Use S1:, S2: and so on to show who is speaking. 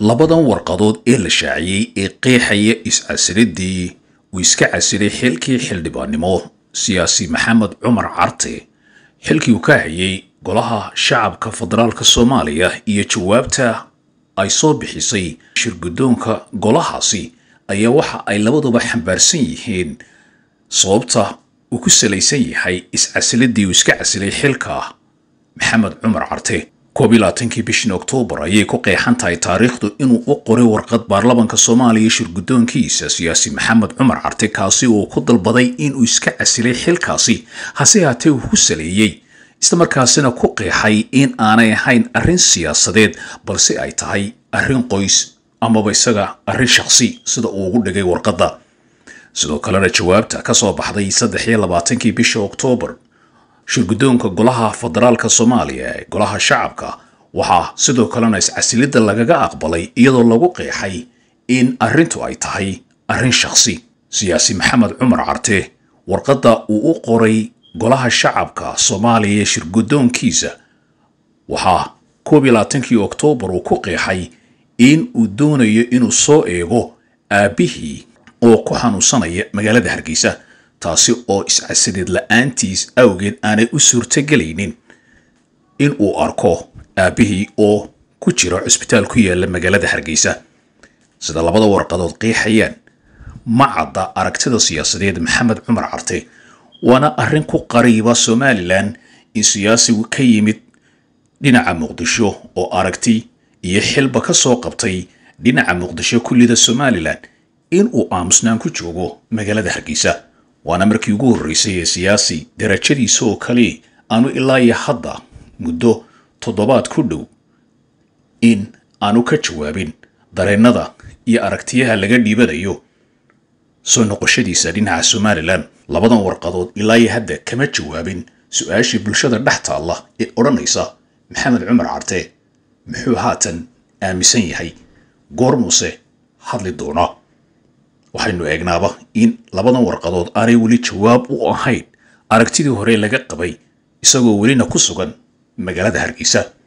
S1: labadan warqadood ee la shaaciyey ee qeexaya is-casiridii uu iska casiray xilkii xildhibaannimo siyaasi maxamed cumar carte xilkii uu ka hayay golaha shacabka federaalka soomaaliya iyo jawaabta ay soo bixisay shirguddoonka golahaasi ayaa waxa ay labaduba xambaarsan yihiin sababta uu ku salaysan yahay is-casiladii uu iska casilay xilka maxamed cumar carte koob iyo labaatankii bishan oktoobar ayay ku qeexan tahay taariikhdu inuu u qoray warqad baarlamanka soomaaliya shirguddoonkiisa siyaasi maxamed cumar carte kaasi uu ku dalbaday inuu iska casilay xilkaasi hase haatee uu ku saleeyey islamarkaasina ku qeexay in aanay ahayn arrin siyaasadeed balse ay tahay arrin qoys amaba isaga arrin shakhsi sida uu ugu dhigay warqadda sidoo kalena jawaabta ka soo baxday saddex iyo labaatankii bisha oktoobar shirguddoonka golaha federaalka soomaaliya ee golaha shacabka waxaa sidoo kalena is-casilidda lagaga aqbalay iyadoo lagu qeexay in arrintu ay tahay arrin shakhsi siyaasi maxamed cumar carte warqadda uu u qoray golaha shacabka soomaaliya ee shirguddoonkiisa waxaa koob iyo labaatankii oktoobar uu ku qeexay in uu doonayo inuu soo eego aabbihii oo ku xanuunsanaya magaalada hargeysa taasi oo is-casideed la-aantiis awgeed aanay u suurtogelaynin in uu arko aabbihii oo ku jira cusbitaal ku yaala magaalada hargeysa sida labada warqadood qeexayaan ma cadda aragtida siyaasadeed maxamed cumar carte waana arrin ku qariiba somalilan in siyaasigu ka yimid dhinaca muqdisho oo aragti iyo xilba ka soo qabtay dhinaca muqdisho kullida somalilan in uu aamusnaan ku joogo magaalada hargeysa waana markii ugu horreysay ee siyaasi darajadiisa oo kale aanu ilaa iyo hadda muddo toddobaad ku dhow in aanu ka jawaabin dareennada iyo aragtiyaha laga dhiibanayo soo noqoshadiisa dhinaca somalilan labadan warqadood ilaa iyo hadda kama jawaabin su-aashii bulshada dhex taalla ee odhanaysa maxamed cumar carte muxuu haatan aaminsan yahay goormuuse hadli doonaa waxaynu eegnaaba in labadan warqadood aanay weli jawaab u ahayn aragtidii hore laga qabay isagoo welina ku sugan magaalada hargeysa